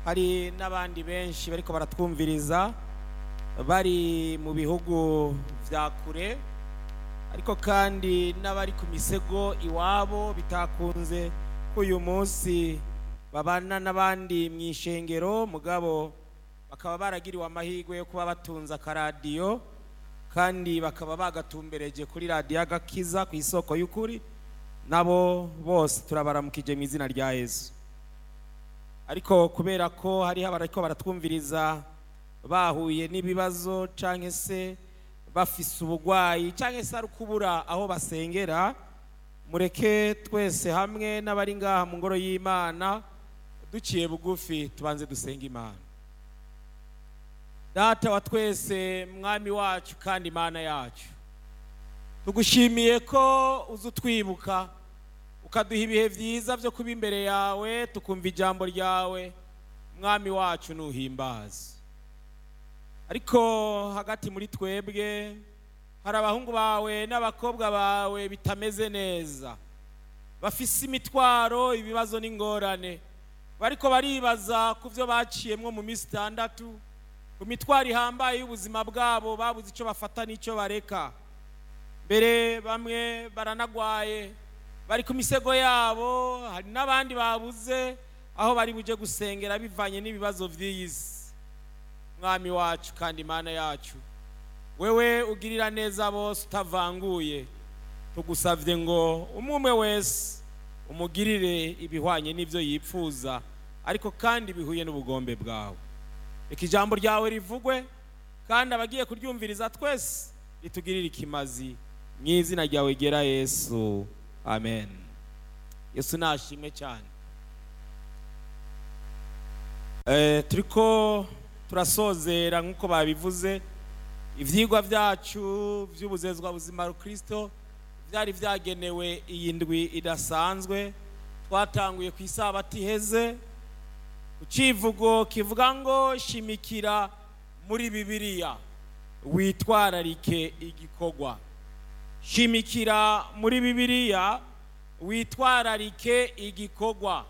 hari n'abandi benshi bariko baratwumviriza bari mu bihugu vya kure ariko kandi n'abari ku misego iwabo bitakunze ko uyu munsi babana n'abandi mu ishengero mugabo bakaba baragiriwe amahirwe yo kuba batunze akaradiyo kandi bakaba bagatumbereje kuri radiyo agakiza ku isoko y'ukuri nabo bose turabaramukije mu izina rya yesu ariko kubera ko hariho abariko baratwumviriza bahuye n'ibibazo canke se bafise ubugwayi canke se ari ukubura aho basengera mureke twese hamwe n'abari ngaha mu ngoro y'imana duciye bugufi tubanze dusenga imana data wa twese mwami wacu kandi imana yacu tugushimiye ko uza utwibuka ukaduha ibihe byiza byo kuba imbere yawe tukumva ijambo ryawe mwami wacu nuhimbaza ariko hagati muri twebwe hari abahungu bawe n'abakobwa bawe bitameze neza bafise imitwaro ibibazo n'ingorane bariko baribaza ku byo baciyemwo mu minsi itandatu ku mitwaro ihambaye y'ubuzima bwabo babuze icyo bafata n'icyo bareka mbere bamwe baranagwaye bari ku misego yabo hari n'abandi babuze aho bari buje gusengera bivanye n'ibibazo by'iyi si mwami wacu kandi imana yacu wewe ugirira neza bose utavanguye tugusabye ngo umwe umwe wese umugirire ibihwanye n'ibyo yipfuza ariko kandi bihuye n'ubugombe bwawe reka ijambo ryawe rivugwe kandi abagiye kuryumviriza twese ritugirire ikimazi mu izina ryawe gera yesu amen yesu nashimwe cyane turiko turasozera nk'uko babivuze ibyigwa byacu by'ubuzezwa buzima kirisito byari byagenewe iyi ndwi idasanzwe twatanguye ku isabati iheze ku kivugo kivuga ngo shimikira muri bibiliya witwararike igikorwa shimikira muri bibiliya witwararike igikorwa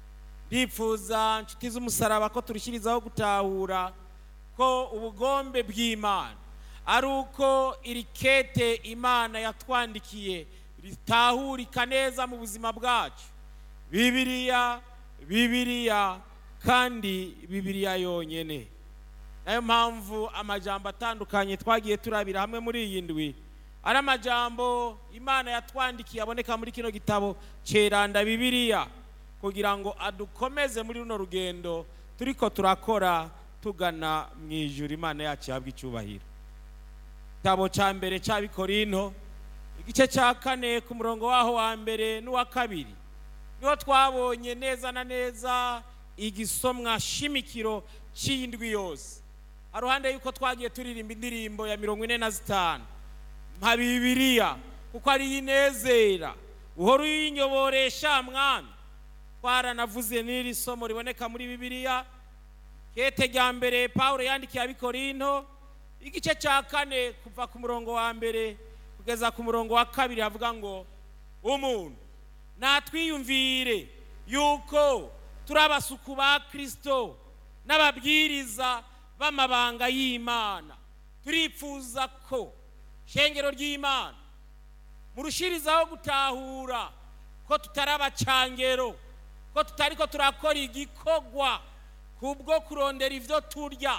ndifuza inshuti z'umusaraba ko turushyirizaho gutahura ko ubugombe bw'imana ari uko iri kete imana yatwandikiye ritahurika neza mu buzima bwacu bibiliya bibiliya kandi bibiliya yonyine nayo mpamvu amajambo atandukanye twagiye turabira hamwe muri iyi ndwi ari amajambo imana yatwandikiye aboneka muri kino gitabo ceranda bibiliya kugira ngo adukomeze muri runo rugendo turiko turakora tugana mu ijuru imana yacu ihabwa icyubahiro igitabo cya mbere cy'abikorinto igice cya kane ku murongo waho wa mbere n'uwa kabiri niho twabonye neza na neza igisomwa shimikiro cy'indwi yose haruhande y'uko twagiye turirimba indirimbo ya mirongo ine na zitanu nka bibiliya kuko ariyo inezera uhora uyinyoboresha mwami twaranavuze n'iri somo riboneka muri bibiliya kete rya mbere paul yandikiye abikorinto igice cya kane kuva ku murongo wa mbere kugeza ku murongo wa kabiri havuga ngo umuntu natwiyumvire yuko turi abasuku ba kirisito n'ababwiriza b'amabanga y'imana turifuza ko shengero ry'imana murushirizaho gutahura ko tutari abacangero ko tutari ko turakora igikorwa kubwo kurondera ibyo turya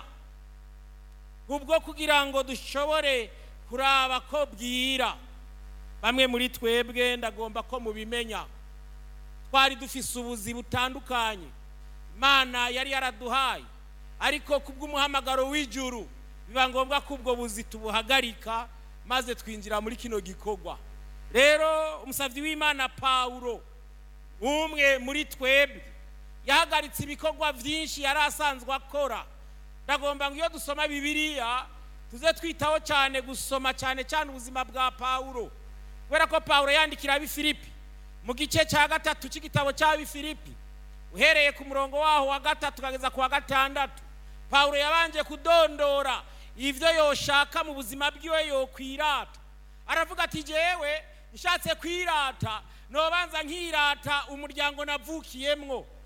kubwo kugira ngo dushobore kuraba ko bwira bamwe muri twebwe ndagomba ko mubimenya twari dufise ubuzi butandukanye imana yari yaraduhaye ariko kubw'umuhamagaro w'ijuru biba ngombwa ko ubwo buzi tubuhagarika maze twinjira muri kino gikorwa rero umusabyi w'imana pawulo umwe muri twebwe yahagaritse ibikorwa byinshi yari asanzwe akora ndagomba ngo iyo dusoma bibiliya tuze twitaho cyane gusoma cyane cyane ubuzima bwa pawulo kubera ko pawulo yandikira abifilipi mu gice cya gatatu cy'igitabo cy'abifilipi uhereye ku murongo waho wa gatatu ukageza ku wa gatandatu pawulo yabanje kudondora ibyo yoshaka mu buzima bwiwe yokwirata aravuga ati jyewe nshatse kwirata nobanza nkirata umuryango navukiyemwo